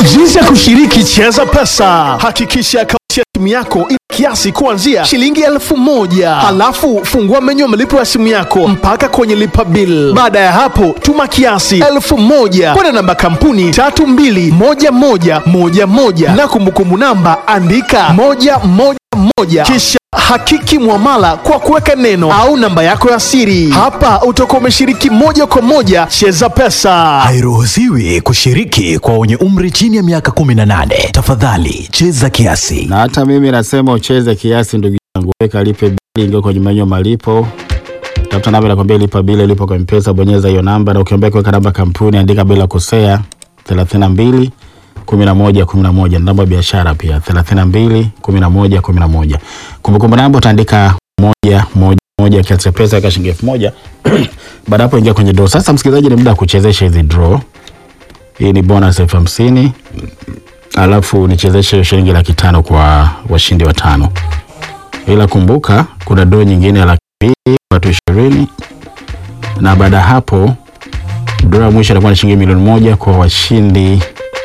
Jinsi ya kushiriki Cheza Pesa. Hakikisha akaunti ya simu yako ina kiasi kuanzia shilingi elfu moja. Halafu fungua menyu ya malipo ya simu yako mpaka kwenye lipa bill. Baada ya hapo, tuma kiasi elfu moja kwenda namba kampuni tatu mbili moja moja moja moja na kumbukumbu namba andika moja moja moja kisha hakiki mwamala kwa kuweka neno au namba yako ya siri. Hapa utakuwa umeshiriki moja kwa moja Cheza Pesa. Hairuhusiwi kushiriki kwa wenye umri chini ya miaka 18. Tafadhali cheza kiasi. Na hata mimi nasema ucheze kiasi, ndugu yangu, weka lipe bili, ingia kwenye menyu ya malipo, tafuta namba inakwambia lipa bili, lipo kwa mpesa, bonyeza hiyo namba, na ukiambia kuweka namba kampuni, andika bila kosea 32 11 11, namba ya biashara pia 32 11 11. Kumbukumbu namba utaandika moja moja moja, kiasi cha pesa weka shilingi elfu moja. Baada hapo ingia kwenye draw. Sasa msikilizaji, ni muda wa kuchezesha hizi draw. Hii ni bonus elfu hamsini alafu nichezeshe shilingi laki tano kwa washindi watano, ila kumbuka kuna doo nyingine ya laki mbili watu ishirini na baada ya hapo doo ya mwisho itakuwa ni shilingi milioni moja kwa washindi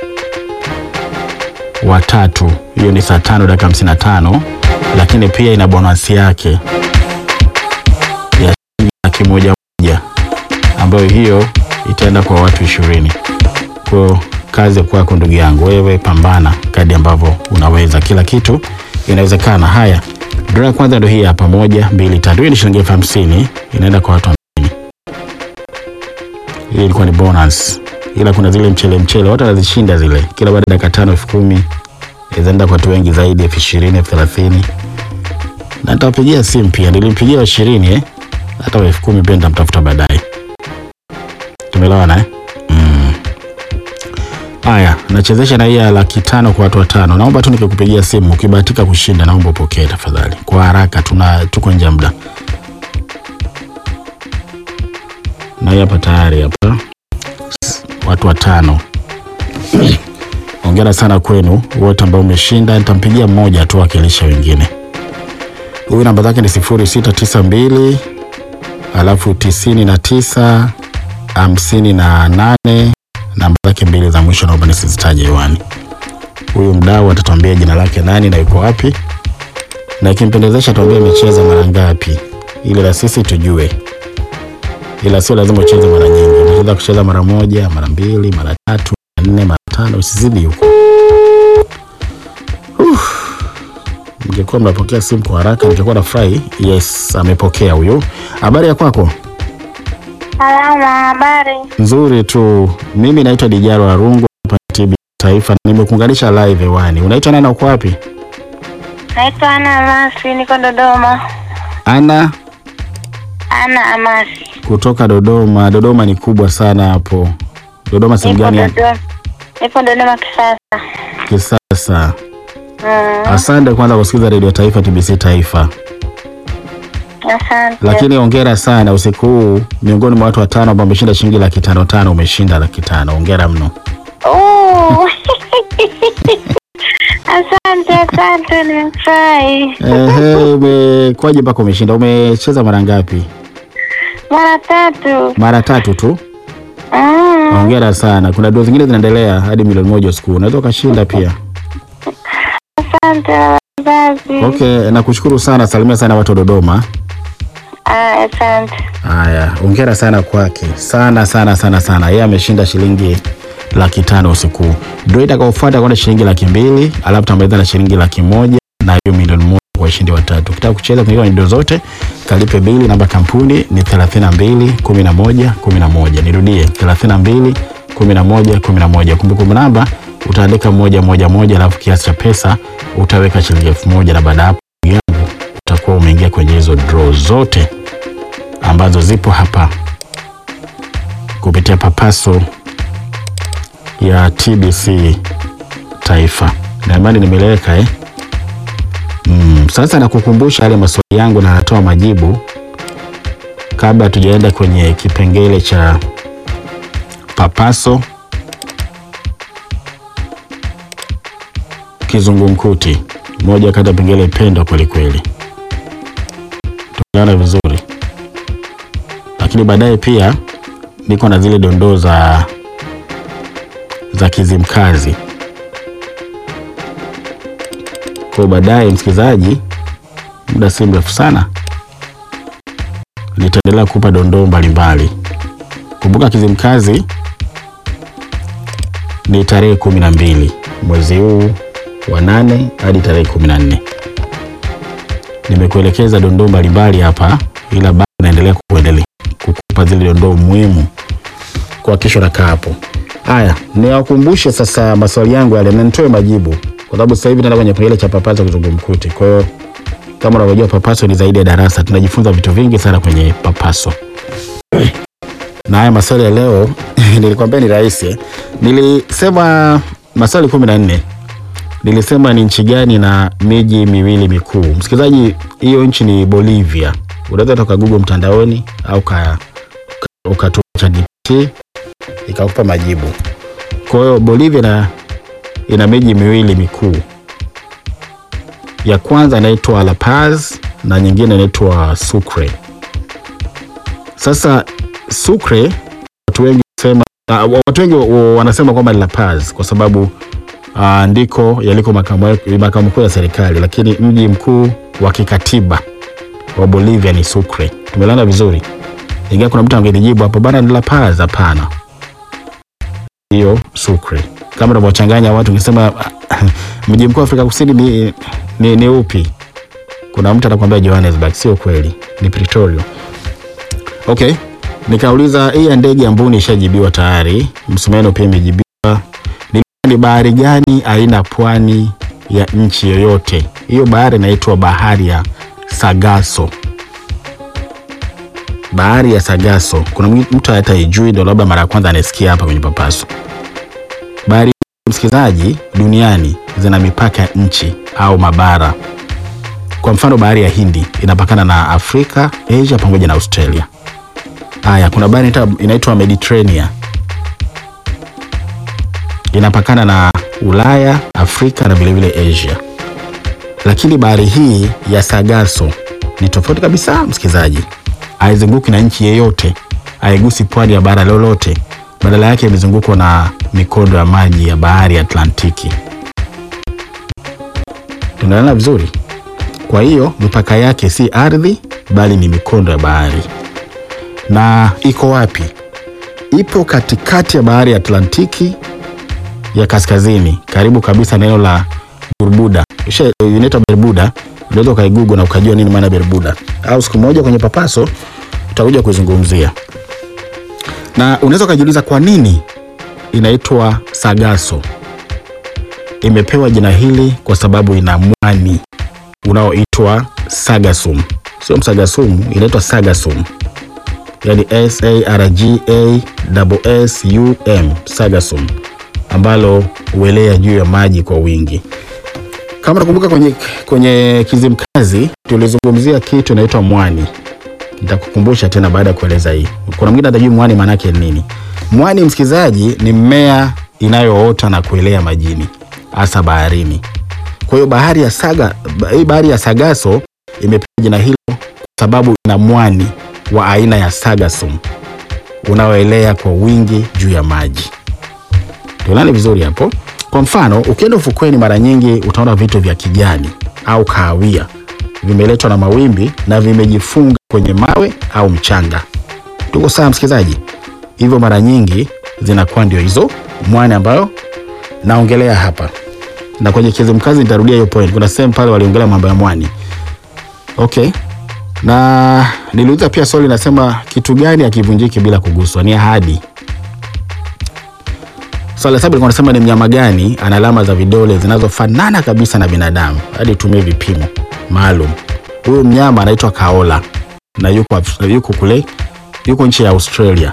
watatu. Hiyo ni saa tano dakika hamsini na tano lakini pia ina bonasi yake ya shilingi laki moja moja ambayo hiyo itaenda kwa watu ishirini. Kwa kazi ya kwako ndugu yangu, wewe pambana kadi ambavyo unaweza, kila kitu inawezekana. Haya, draw ya kwanza ndio hii hapa, moja mbili tatu. Hii ni shilingi elfu hamsini inaenda kwa watu hamsini. Hii ilikuwa ni bonus, ila kuna zile mchele mchele watu wanazishinda zile, kila baada ya dakika tano elfu kumi zinaenda kwa watu wengi zaidi, elfu ishirini elfu thelathini na nitawapigia simu pia. Nilimpigia wa ishirini eh, hata wa elfu kumi pia nitamtafuta baadaye. Tumeelewana eh? Haya, nachezesha na hii ya laki tano kwa watu watano. Naomba tu nikikupigia simu ukibahatika kushinda, naomba upokee tafadhali, kwa haraka, tuna tuko nje ya muda. Na hii hapa tayari hapa watu watano. Hongera sana kwenu wote ambao umeshinda. Nitampigia mmoja tu akilisha wengine. Huyu namba zake ni sifuri sita tisa mbili alafu tisini na tisa hamsini na nane namba zake mbili za mwisho naomba nisizitaje hewani. Huyu mdau atatuambia jina lake nani na yuko wapi, na ikimpendezesha tuambie amecheza mara ngapi, ili la sisi tujue, ila sio lazima ucheze mara nyingi. Unaweza kucheza mara moja, mara mbili, mara tatu, mara nne, mara tano, usizidi huko. Uff. Mngekuwa mnapokea simu kwa haraka, ningekuwa nafurahi. Yes, amepokea huyu. Habari ya kwako? Salama, habari. Nzuri tu. Mimi naitwa Dijaro Arungu hapa TB Taifa. Nimekuunganisha live hewani. Unaitwa nani na uko wapi? Naitwa Ana Amasi, niko Dodoma. Ana Ana Amasi, kutoka Dodoma. Dodoma ni kubwa sana hapo. Dodoma sehemu nipo gani? Dodoma, nipo Dodoma kisasa. Kisasa. Mm, Asante kwanza kusikiza Radio Taifa TBC Taifa. asante. Lakini hongera sana usiku huu, miongoni mwa watu watano ambao wameshinda shilingi laki tano tano, umeshinda laki tano. Hongera mno. Oh. asante, asante, nimefurahi. Ehe, umekwaje mpaka umeshinda? Umecheza mara ngapi? Mara tatu. Mara tatu tu. Mm, Hongera sana. Kuna doo zingine zinaendelea hadi milioni moja usiku. Unaweza ukashinda pia. asante wazazi. Okay, nakushukuru sana. Salimia sana watu wa Dodoma. Ah, asante. Haya, hongera sana kwake sana sana sana sana. Yeye ameshinda shilingi laki tano usiku. Doo itakaofuata kwenda shilingi laki mbili alafu tamaliza na shilingi laki moja na hiyo milioni moja kwa washindi watatu. Ukitaka kucheza kwenye doo zote, kalipe bili. Namba kampuni ni 32 11 11. Nirudie 32 11 11. Kumbukumbu namba utaandika moja moja moja, alafu kiasi cha pesa utaweka shilingi elfu moja na baada ya hapo ndugu yangu utakuwa umeingia kwenye hizo draw zote ambazo zipo hapa kupitia papaso ya TBC Taifa. Na imani nimeleweka eh? Mm, sasa nakukumbusha yale maswali yangu na natoa majibu kabla hatujaenda kwenye kipengele cha papaso kizungumkuti, moja kati ya pengele pendwa kwelikweli. Tumeona vizuri lakini baadaye pia niko na zile dondoo za za Kizimkazi Kwa baadaye, msikilizaji, muda si mrefu sana nitaendelea kupa dondoo mbalimbali. Kumbuka Kizimkazi ni tarehe kumi na mbili mwezi huu wa nane hadi tarehe kumi na nne. Nimekuelekeza dondoo mbalimbali hapa, ila bado naendelea kukuendelea kukupa zile dondoo muhimu kwa kesho na hapo. Haya, niwakumbushe sasa maswali yangu yale na nitoe majibu, kwa sababu sasa hivi naenda kwenye kipengele cha papaso kizungumkuti. Kwa hiyo kama unavyojua papaso ni zaidi ya darasa, tunajifunza vitu vingi sana kwenye papaso. Na haya maswali ya leo nilikwambia ni rahisi. Nilisema maswali kumi na nne nilisema ni nchi gani na miji miwili mikuu. Msikilizaji, hiyo nchi ni Bolivia. Unaweza toka Google mtandaoni au ka ukatumia ChatGPT ikakupa majibu. Kwa hiyo Bolivia na ina miji miwili mikuu. Ya kwanza inaitwa La Paz na nyingine inaitwa Sucre. Sasa Sucre watu wengi sema, uh, watu wengi wa- wanasema kwamba ni La Paz kwa sababu uh, ndiko yaliko makao makao makuu ya serikali, lakini mji mkuu wa kikatiba wa Bolivia ni Sucre. Tumelana vizuri, ingawa kuna mtu angenijibu hapo bana, ni La Paz. Hapana, hiyo Sucre. Kama unavyochanganya watu, ungesema mji mkuu wa Afrika Kusini ni, ni, ni upi? Kuna mtu atakwambia Johannesburg. Sio kweli, ni Pretoria. Okay, nikauliza hii ya ndege ya mbuni ishajibiwa tayari, Msumeno pia imejibiwa. Ni, ni bahari gani haina pwani ya nchi yoyote? Hiyo bahari inaitwa bahari ya Sargasso. Bahari ya Sargasso, kuna mtu hata ijui, ndio labda mara ya kwanza anasikia hapa kwenye Papaso. Bahari msikilizaji, duniani zina mipaka ya nchi au mabara. Kwa mfano, bahari ya Hindi inapakana na Afrika, Asia pamoja na Australia. Haya, kuna bahari inaitwa- inaitwa Mediterranean inapakana na Ulaya, Afrika na vilevile Asia. Lakini bahari hii ya Sargasso ni tofauti kabisa, msikilizaji, haizunguki na nchi yeyote, haigusi pwani ya bara lolote, badala yake imezungukwa na mikondo ya maji ya bahari ya Atlantiki. Tunaelewana vizuri? Kwa hiyo mipaka yake si ardhi, bali ni mikondo ya bahari. Na iko wapi? Ipo katikati ya bahari ya Atlantiki ya kaskazini, karibu kabisa na eneo la Bermuda. Isha- Inaitwa Bermuda, unaweza ukaigugu na ukajua nini maana Bermuda, au siku moja kwenye Papaso utakuja kuizungumzia. Na unaweza ukajiuliza kwa nini inaitwa Sargasso. Imepewa jina hili kwa sababu ina mwani unaoitwa Sargassum, sio Msagasumu, inaitwa Sargassum, yani S A R G A S U M, Sargassum, ambalo huelea juu ya maji kwa wingi. Kama nakumbuka kwenye, kwenye Kizimkazi tulizungumzia kitu inaitwa mwani. Nitakukumbusha tena baada ya kueleza hii. Kuna mwingine atajui mwani maana yake ni nini. Mwani, msikilizaji, ni mmea inayoota na kuelea majini, hasa baharini. Kwa hiyo bahari ya Saga, hii bahari ya Sargasso imepewa jina hilo kwa sababu ina mwani wa aina ya Sargassum unaoelea kwa wingi juu ya maji. Tuelane vizuri hapo. Kwa mfano, ukienda ufukweni, mara nyingi utaona vitu vya kijani au kahawia vimeletwa na mawimbi na vimejifunga kwenye mawe au mchanga. Tuko sawa, msikilizaji? Hivyo mara nyingi zinakuwa ndio hizo mwani ambayo naongelea hapa, na kwenye Kizimkazi nitarudia hiyo point. Kuna sehemu pale waliongelea mambo ya mwani. Okay, na niliuliza pia swali nasema, kitu gani hakivunjiki bila kuguswa? Ni ahadi. Swali la saba likuwa nasema ni mnyama gani ana alama za vidole zinazofanana kabisa na binadamu hadi tumie vipimo maalum. Huyu mnyama anaitwa kaola na yuko, Af- yuko kule yuko nchi ya Australia.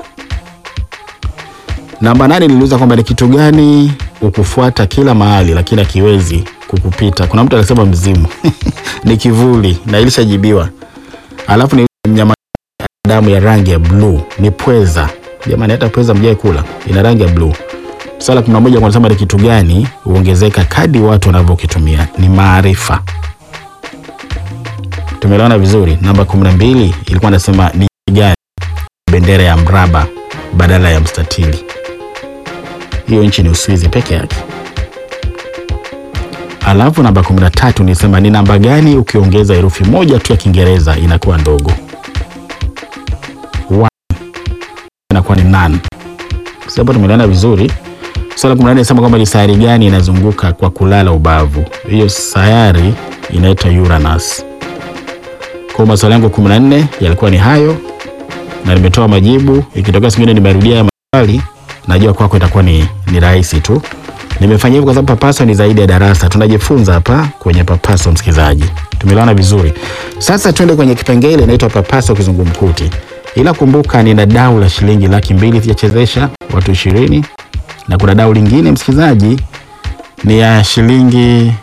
Namba nane niliuliza kwamba ni kitu gani ukufuata kila mahali lakini akiwezi kukupita. Kuna mtu alisema mzimu ni kivuli na ilishajibiwa. Alafu ni mnyama damu ya rangi ya bluu ni pweza. Jamani, hata pweza mjai kula, ina rangi ya bluu. Swala la kumi na moja wanasema ni kitu gani huongezeka kadi watu wanavyokitumia? Ni maarifa. Tumeelewana vizuri. Namba kumi na mbili ilikuwa nasema ni nchi gani bendera ya mraba badala ya mstatili? Hiyo nchi ni Uswizi peke yake. Alafu namba 13 nisema ni namba gani ukiongeza herufi moja tu ya Kiingereza inakuwa ndogo? One. Inakuwa ni none. Sasa tumeelewana vizuri. Swali la 14 nasema kwamba ni sayari gani inazunguka kwa kulala ubavu? Hiyo sayari inaitwa Uranus. Kwa maswali yangu 14 yalikuwa ni hayo na nimetoa majibu. Ikitokea siku nyingine nimerudia ya maswali, najua kwako itakuwa ni, ni rahisi tu. Nimefanya hivyo kwa sababu papaso ni zaidi ya darasa, tunajifunza hapa kwenye papaso, msikilizaji. Tumeelewana vizuri. Sasa twende kwenye kipengele inaitwa papaso kizungumkuti, ila kumbuka, nina dau la shilingi laki mbili sijachezesha watu ishirini na kuna dau lingine msikilizaji ni ya shilingi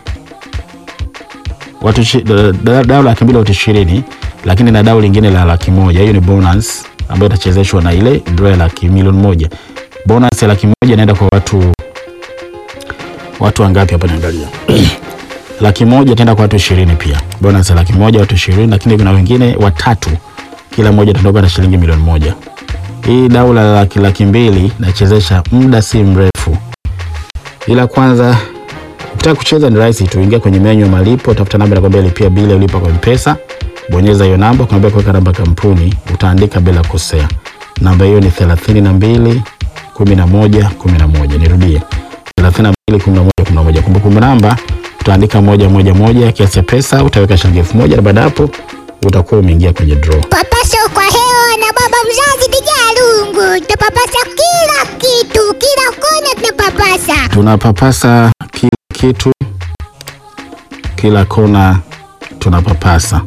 watu ishi- da- da- dau laki mbili watu ishirini lakini na dau lingine la laki moja hiyo ni bonus ambayo itachezeshwa na ile draw ya laki milioni moja bonus ya laki moja inaenda kwa watu watu wangapi hapa niangalia laki moja itaenda kwa watu ishirini pia bonus ya laki moja watu ishirini lakini kuna wengine watatu kila mmoja ataondoka na shilingi milioni moja hii dau la laki, laki mbili nachezesha muda si mrefu ila kwanza ukitaka kucheza ni rahisi tu ingia kwenye menyu ya malipo tafuta namba nakwambia lipia bili ulipa kwa mpesa bonyeza hiyo namba kuambia kuweka namba kampuni utaandika bila kosea namba hiyo ni thelathini na mbili kumi na moja kumi na moja nirudie thelathini na mbili kumi na moja kumi na moja kumbukumbu namba utaandika moja moja moja kiasi cha pesa utaweka shilingi elfu moja na baada ya hapo utakuwa umeingia kwenye draw Papaso kwa hewa na baba mzazi Dijalungu, tunapapasa kila kitu, kila kona tunapapasa. tunapapasa kila kitu, kila kona tunapapasa.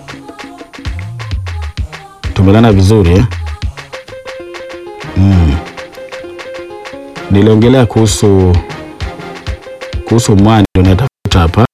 Tumelana vizuri eh? mm. Niliongelea kuhusu kuhusu mwani, ndio natafuta hapa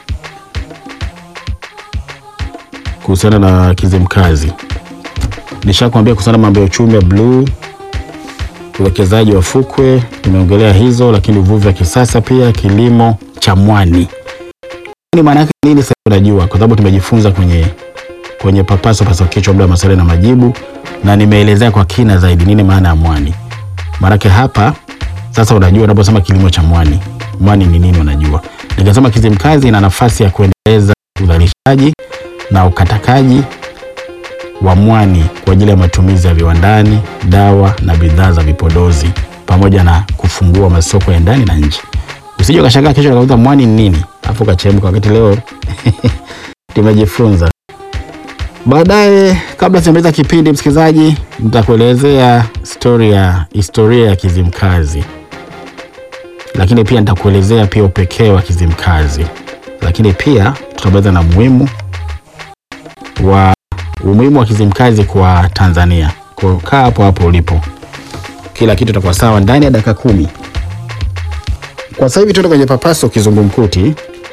kuhusiana na Kizimkazi. Nishakwambia kuhusiana na mambo ya uchumi wa bluu uwekezaji wa fukwe tumeongelea hizo, lakini uvuvi wa kisasa pia, kilimo cha mwani. Ni maana yake nini? Sasa unajua, kwa sababu tumejifunza kwenye kwenye papaso paso kichwa, muda wa maswali na majibu, na nimeelezea kwa kina zaidi nini maana ya mwani. Maanake hapa sasa unajua, unaposema kilimo cha mwani, mwani ni nini, unajua. Nikasema Kizimkazi ina nafasi ya kuendeleza uzalishaji na ukatakaji wa mwani kwa ajili ya matumizi ya viwandani, dawa na bidhaa za vipodozi pamoja na kufungua masoko ya ndani na nje. Usije ukashangaa kesho ukauza mwani ni nini, afu ukachemka, wakati leo tumejifunza. Baadaye, kabla sijamaliza kipindi, msikilizaji, nitakuelezea story ya historia ya Kizimkazi, lakini pia nitakuelezea pia upekee wa Kizimkazi, lakini pia tutamaliza na muhimu wa umuhimu wa Kizimkazi kwa Tanzania. Kwa hiyo kaa hapo hapo ulipo, kila kitu itakuwa sawa ndani ya dakika kumi. Kwa sasa hivi tuende kwenye papaso kizungumkuti,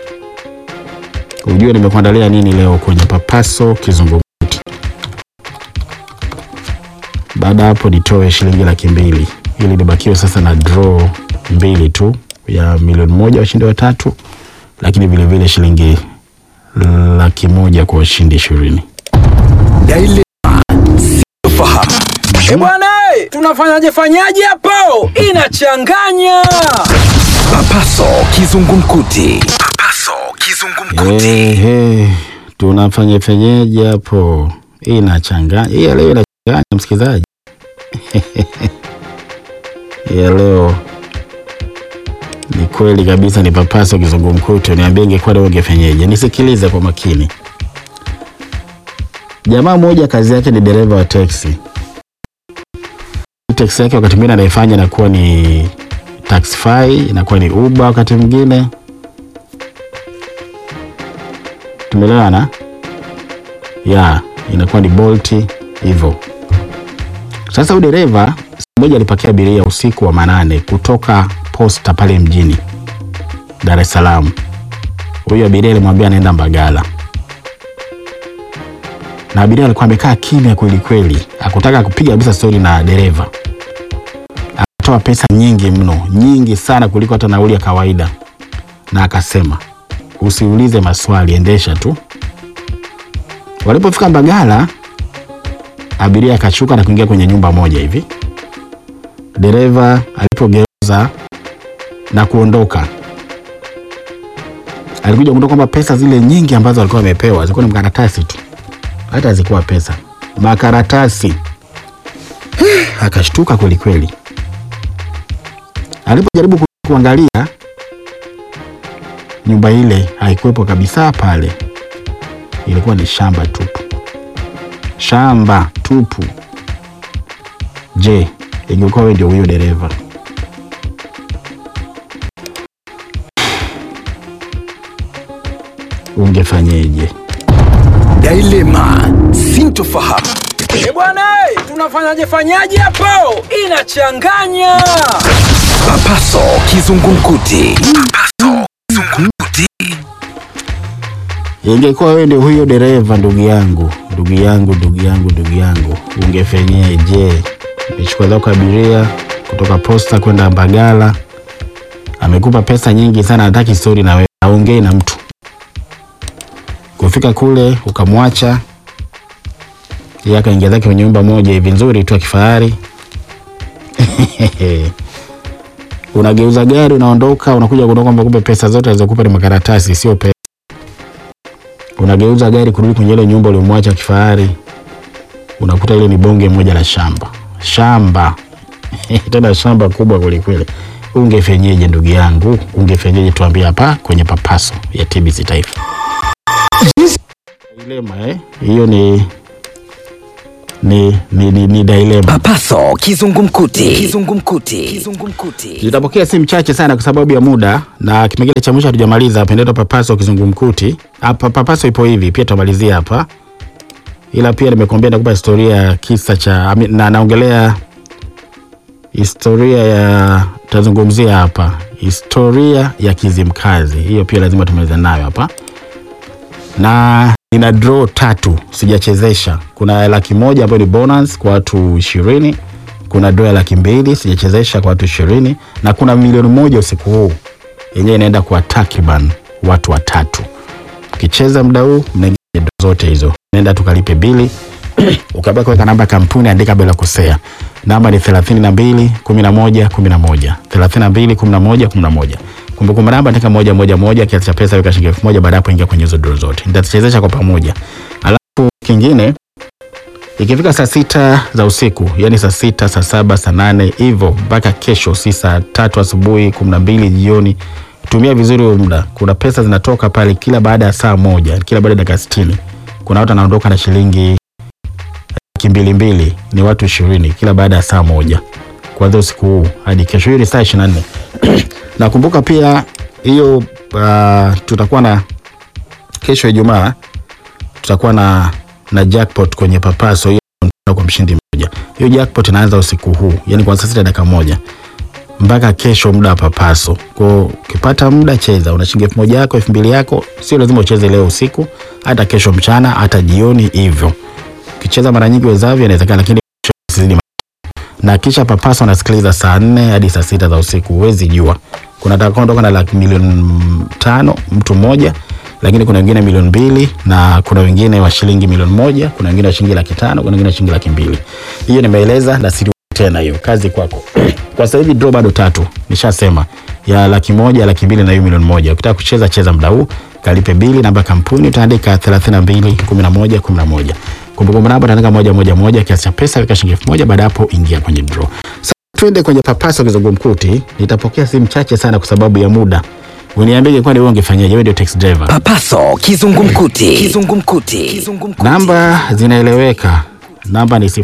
ujue nimekuandalia nini leo kwenye papaso kizungumkuti. Baada ya hapo nitoe shilingi laki mbili ili nibakiwe sasa na draw mbili tu ya milioni moja washindi watatu, lakini vilevile shilingi laki moja kwa washindi ishirini. Eh bwana, eh, tunafanyaje fanyaje hapo? Inachanganya. Papaso kizungumkuti. Papaso kizungumkuti. Ehe, tunafanya fenyeje hapo? Hii inachanganya. Hii ya leo inachanganya msikilizaji. Hii ya leo ni kweli kabisa, ni papaso kizungumkuti. Niambie, ingekuwa leo ungefenyeje? Nisikilize kwa makini. Jamaa mmoja kazi yake ni dereva wa teksi. Teksi yake wakati mwingine anaifanya inakuwa ni Taxify, inakuwa ni Uber wakati mwingine tumeelewana ya inakuwa ni Bolt hivyo. Sasa huyu dereva siku moja alipakia abiria usiku wa manane kutoka posta pale mjini Dar es Salaam. Huyu abiria alimwambia anaenda Mbagala, na abiria alikuwa amekaa kimya kweli kweli, hakutaka kupiga kabisa stori na dereva. Akatoa pesa nyingi mno, nyingi sana kuliko hata nauli ya kawaida, na akasema usiulize maswali, endesha tu. Walipofika Mbagala, abiria akashuka na kuingia kwenye nyumba moja hivi. Dereva alipogeuza na kuondoka, alikuja kugundua kwamba pesa zile nyingi ambazo alikuwa amepewa zilikuwa ni makaratasi tu, hata hazikuwa pesa, makaratasi. Akashtuka kweli kweli. Alipojaribu ku- kuangalia nyumba ile haikuwepo kabisa pale, ilikuwa ni shamba tupu, shamba tupu. Je, ingekuwa wewe ndio huyo dereva, ungefanyeje? Dilema, sintofahamu. Eh bwana, eh, tunafanyaje fanyaje hapo? Inachanganya. Papaso kizungumkuti. Papaso kizungumkuti. Ingekuwa wewe ndio huyo dereva, ndugu yangu, ndugu yangu, ndugu yangu, ndugu yangu, ungefenyeje? Umechukua zako abiria kutoka posta kwenda Mbagala, amekupa pesa nyingi sana, hataki stori na wewe, aongei na mtu. Kufika kule ukamwacha yeye, akaingia zake kwenye nyumba moja hivi nzuri tu ya kifahari unageuza gari, unaondoka, unakuja kuondoka kwamba kumbe pesa zote alizokupa ni makaratasi, sio pesa unageuza gari kurudi kwenye ile nyumba uliomwacha kifahari, unakuta ile ni bonge moja la shamba shamba tena shamba kubwa kwelikweli. Ungefenyeje ndugu yangu? Ungefenyeje? Tuambie hapa kwenye papaso ya TBC Taifa. Dilema eh, hiyo ni ni ni, ni, ni dilema. Papaso kizungumkuti. Kizungumkuti. Kizungumkuti. Tutapokea simu chache sana kwa sababu ya muda, na kipengele cha mwisho hatujamaliza. Pendeto papaso kizungumkuti hapa. Papaso ipo hivi pia, tutamalizia hapa, ila pia nimekuambia nakupa historia ya kisa cha ami- na naongelea historia ya tutazungumzia hapa historia ya Kizimkazi. Hiyo pia lazima tumalize nayo hapa, na nina draw tatu sijachezesha. Kuna laki moja ambayo ni bonus kwa watu ishirini kuna dola laki mbili sijachezesha kwa watu ishirini na kuna milioni moja usiku huu yenyewe inaenda kwa takriban watu watatu. Ukicheza muda huu mnaingia kwenye draw zote hizo, nenda tukalipe bili ukabaki kuweka namba ya kampuni, andika bila kusea. Namba ni thelathini na mbili kumi na moja kumi na moja thelathini na mbili kumi na moja kumi na moja Kumbukumbu namba andika moja moja moja, kiasi cha pesa weka shilingi elfu moja Baada ya hapo ingia kwenye hizo draw zote, nitachezesha kwa pamoja. Alafu kingine ikifika saa sita za usiku yani saa sita saa saba saa nane hivyo mpaka kesho si saa tatu asubuhi kumi na mbili jioni tumia vizuri huo muda kuna pesa zinatoka pale kila baada ya saa moja kila baada ya dakika sitini kuna watu wanaondoka na shilingi laki mbili mbili ni watu ishirini kila baada ya saa moja kuanzia usiku huu hadi kesho hiyo ni saa ishiri na nne nakumbuka pia hiyo uh, tutakuwa na kesho ijumaa tutakuwa na na jackpot kwenye papaso hiyo mtano kwa mshindi mmoja. Hiyo jackpot inaanza usiku huu, yani kwa saa sita dakika moja mpaka kesho muda wa papaso. Kwa ukipata muda cheza, una shilingi elfu moja yako elfu mbili yako, sio lazima ucheze leo usiku, hata kesho mchana, hata jioni hivyo. Ukicheza mara nyingi wezavyo inawezekana, lakini isizidi na kisha papaso anasikiliza saa nne hadi saa sita za usiku, huwezi jua. Kuna atakaondoka na laki milioni tano mtu mmoja, lakini kuna wengine milioni mbili na kuna wengine wa shilingi milioni moja, kuna wengine wa shilingi laki tano, kuna wengine wa shilingi laki mbili. Hiyo nimeeleza na siri tena, hiyo kazi kwako. Kwa sasa hivi draw bado tatu, nishasema ya laki moja, laki mbili na hiyo milioni moja. Ukitaka kucheza cheza muda huu, kalipe bili, namba ya kampuni utaandika 32 11 11. Kumbukumbu namba utaandika moja moja moja, kiasi cha pesa weka shilingi elfu moja. Baada ya hapo ingia kwenye draw. Sasa twende kwenye papaso kizungumkuti. Nitapokea simu chache sana kwa sababu ya muda. Uniambie kwani wewe ungefanyaje? Wewe ndio taxi driver. Papaso kizungumkuti. Kizungumkuti. Kizungumkuti. Namba zinaeleweka. Namba ni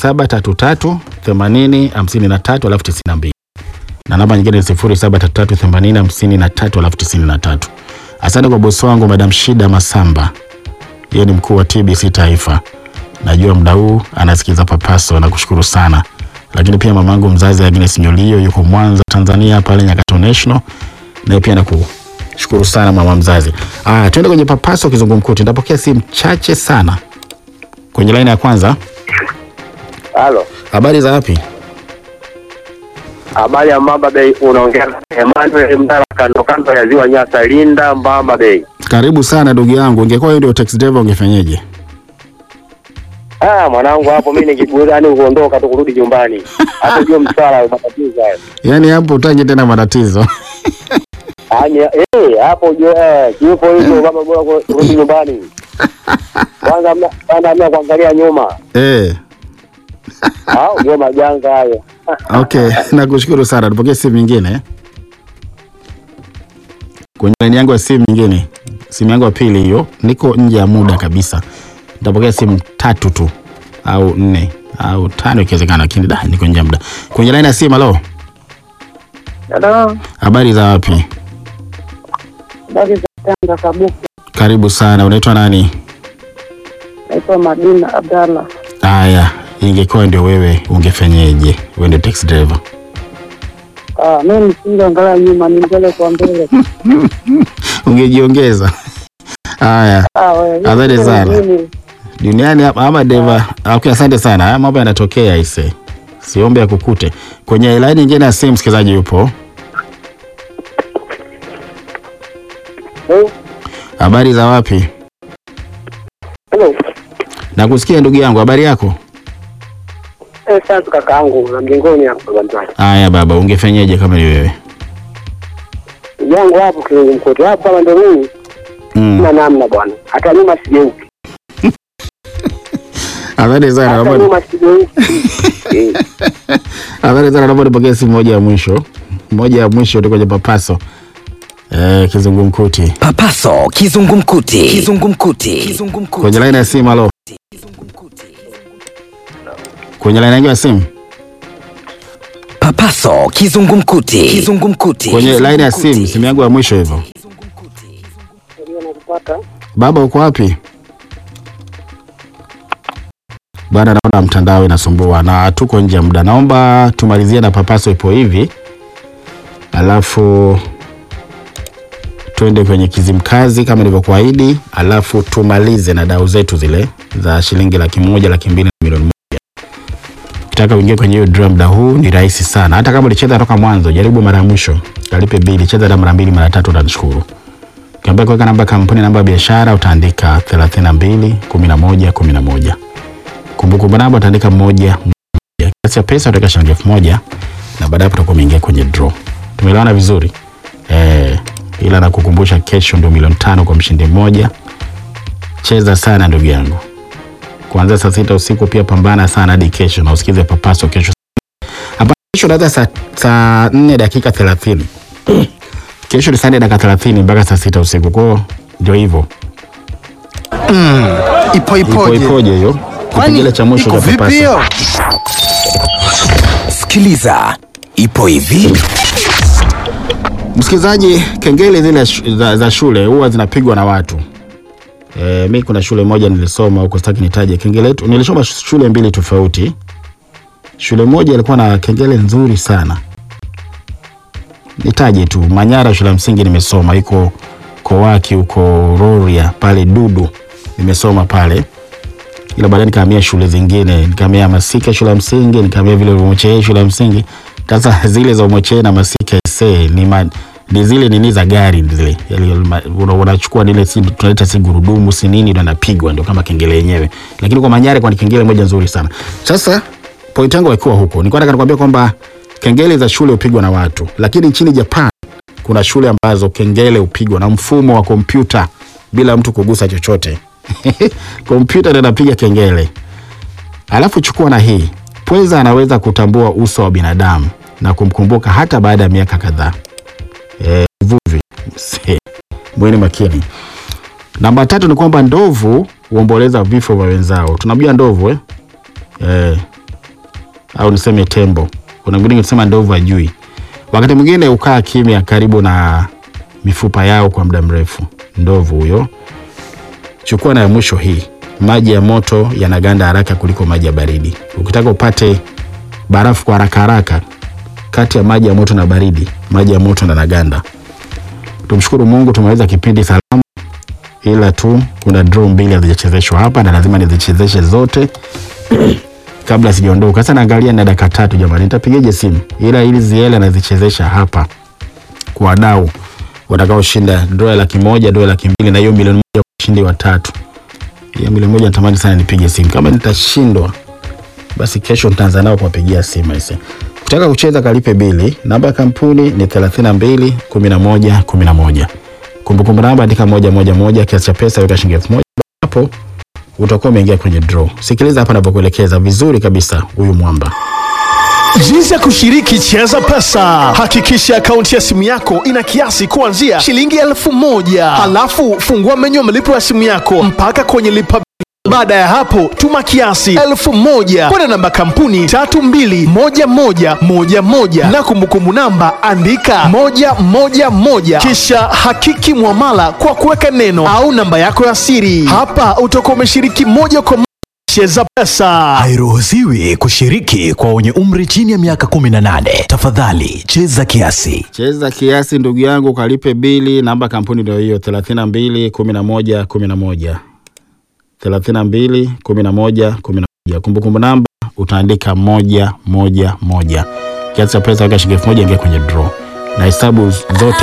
0733 80 53 alafu 92 na namba nyingine ni 0733 80 53 alafu 93. Asante kwa bosi wangu Madam Shida Masamba, yeye ni mkuu wa TBC Taifa. Najua muda huu anasikiza Papaso, nakushukuru sana. Lakini pia mamangu mzazi Agnes Nyolio yuko Mwanza, Tanzania, pale Nyakato National, naye pia nakushukuru sana mama mzazi. Ah, twende kwenye Papaso kizungumkuti. Nitapokea simu chache sana kwenye laini ya kwanza. Halo, Habari za wapi? habari ya Mbamba Bay, unaongea na Emmanuel Mdala, kando kando ya ziwa Nyasa, Linda, Mbamba Bay. Karibu sana ndugu yangu. Ungekuwa wewe ndio taxi driver ungefanyeje? Ah, mwanangu, hapo mimi nikigurani kuondoka tu kurudi nyumbani, hapo jua msala matatizo hayo. Yaani hapo utaje tena matatizo. Yaani eh hapo ujue eh yupo hivyo baba bora kurudi nyumbani. Kwanza mna- kwanza mna kuangalia nyuma. Eh, Ah, ujue majanga hayo. okay, nakushukuru sana. Tupokee simu nyingine kwenye laini yangu ya simu nyingine, simu yangu ya pili hiyo. Niko nje ya muda kabisa, nitapokea simu tatu tu au nne au tano ikiwezekana, lakini da, niko nje ya muda. Kwenye laini ya simu, halo, Halo, habari za wapi? habari za Tanga Kabuku. Karibu sana. Unaitwa nani? Naitwa Madina Abdallah. Haya, ingekuwa ndio wewe ungefanyeje? Wewe ndio taxi driver. Ah, mimi nisingeangalia nyuma, ni mbele kwa mbele. Ungejiongeza. Haya, Ah, wewe. Asante sana. Mimi- duniani hapa ama deva. Okay, asante sana. Haya mambo yanatokea ise, siombe akukute. Kwenye laini nyingine ya simu, msikilizaji yupo. Eh, Habari za wapi? Hello. Nakusikia ndugu yangu, habari yako? Eh, sasa kakaangu na mjengoni hapo baba mtani. Haya baba, ungefanyeje kama ni wewe? Ndugu yangu hapo kizungumkuti hapo kama ndio mimi. Mm. Sina namna bwana. Hata nyuma sigeuki. Asante sana. Hata naomba- nyuma sigeuki. Eh. Asante sana, naomba nipokee simu moja ya mwisho, moja ya mwisho tu kwenye papaso. Eh, kizungumkuti Papaso kizungumkuti. Kizungumkuti. Kizungumkuti. kwenye laini ya simu. Halo, kwenye laini yangu ya simu, Papaso kizungumkuti. Kizungumkuti. kwenye laini ya simu, Kizungumkuti. simu yangu ya mwisho hivyo. Baba uko wapi? Bwana, naona mtandao inasumbua na tuko nje ya muda. Naomba tumalizie na papaso ipo hivi, alafu twende kwenye Kizimkazi kama nilivyokuahidi, alafu tumalize na dau zetu zile za shilingi laki moja, laki mbili na milioni moja. Ukitaka uingie kwenye hiyo draw muda huu ni rahisi sana. Hata kama ulicheza toka mwanzo, jaribu mara ya mwisho, kalipe bili, cheza hata mara mbili, mara tatu, utanishukuru. Ukiambia kuweka namba ya kampuni, namba ya biashara, utaandika 32 11 11. Kumbukumbu namba utaandika moja moja. Kiasi cha pesa utaweka shilingi elfu moja na baadaye hapo utakuwa umeingia kwenye draw. Tumeelewana vizuri? Eh, ila nakukumbusha kesho ndio milioni tano kwa mshindi mmoja. Cheza sana ndugu yangu. Kuanzia saa sita usiku pia pambana sana hadi kesho na usikize papaso kesho. Hapa kesho naanza saa saa 4 dakika 30. Kesho ni saa nne dakika 30 mpaka saa sita usiku. Kwa hiyo ndio hivyo. Ipo Ipo ipoje? ipoje hiyo? Kipengele cha mwisho iko cha vipi papaso. hiyo? Sikiliza. Ipo hivi. Msikilizaji, kengele zile shu- za, za shule huwa zinapigwa na watu. E, mi kuna shule moja nilisoma huko, sitaki nitaje kengele yetu. Nilisoma shule mbili tofauti. Shule moja ilikuwa na kengele nzuri sana, nitaje tu Manyara, shule ya msingi nimesoma, iko Kowaki huko Rorya pale Dudu, nimesoma pale, ila baadaye nikahamia shule zingine, nikahamia Masika shule ya msingi, nikahamia vile Umochee shule ya msingi. Sasa zile za Umochee na Masika ise ni ma, ni zile nini za gari zile, Yale ma- una- unachukua nile si tunaita si gurudumu si nini, ndio anapigwa, ndio kama kengele yenyewe. Lakini kwa Manyara kwa ni kengele moja nzuri sana. Sasa point yangu haikuwa huko, nilikuwa nataka nikwambia kwamba kengele za shule hupigwa na watu, lakini nchini Japan kuna shule ambazo kengele hupigwa na mfumo wa kompyuta bila mtu kugusa chochote. kompyuta ndio inapiga kengele. Alafu chukua na hii, pweza anaweza kutambua uso wa binadamu na kumkumbuka hata baada ya miaka kadhaa. Eh, Uvuvi Se, mweni makini. Namba tatu ni kwamba ndovu huomboleza vifo vya wenzao. Tunamjua ndovu eh? Eh, au niseme tembo. Kuna mwingine kusema ndovu ajui. Wakati mwingine hukaa kimya karibu na mifupa yao kwa muda mrefu. Ndovu huyo. Chukua na ya mwisho hii, maji ya moto yanaganda haraka kuliko maji ya baridi. Ukitaka upate barafu kwa haraka haraka, kati ya maji ya moto na baridi, maji ya moto na naganda. Tumshukuru Mungu tumeweza kipindi salama, ila tu kuna draw mbili hazijachezeshwa hapa na lazima nizichezeshe zote kabla sijaondoka. Sasa naangalia na dakika tatu, jamani, nitapigaje simu? Ila ili ziele nazichezesha hapa kwa wadau watakaoshinda draw ya laki moja, draw ya laki mbili na hiyo milioni moja kwa ushindi wa tatu. Hiyo milioni moja natamani sana nipige simu. Kama nitashindwa, basi kesho nitaanza nao kuwapigia simu aise. Ukitaka kucheza kalipe bili, namba ya kampuni ni 32 11 11. Kumbukumbu namba andika moja moja moja, kiasi cha pesa weka shilingi elfu moja. Hapo utakuwa umeingia kwenye draw. Sikiliza hapa ninapokuelekeza vizuri kabisa, huyu mwamba. Jinsi ya kushiriki Cheza Pesa. Hakikisha akaunti ya simu yako ina kiasi kuanzia shilingi elfu moja. Halafu fungua menyu ya malipo ya simu yako mpaka kwenye lipa baada ya hapo tuma kiasi elfu moja kwenda namba kampuni tatu mbili moja moja moja moja na kumbukumbu namba andika moja moja moja kisha hakiki mwamala kwa kuweka neno au namba yako ya siri. Hapa utakuwa umeshiriki moja kwa moja Cheza Pesa. Hairuhusiwi kushiriki kwa wenye umri chini ya miaka 18. Tafadhali cheza kiasi. Cheza kiasi ndugu yangu, kalipe bili. Namba ya kampuni ndio hiyo 32 11 11 32 11 11. Kumbukumbu namba utaandika moja moja moja. Kiasi cha pesa weka shilingi elfu moja ingia kwenye draw, na hesabu zote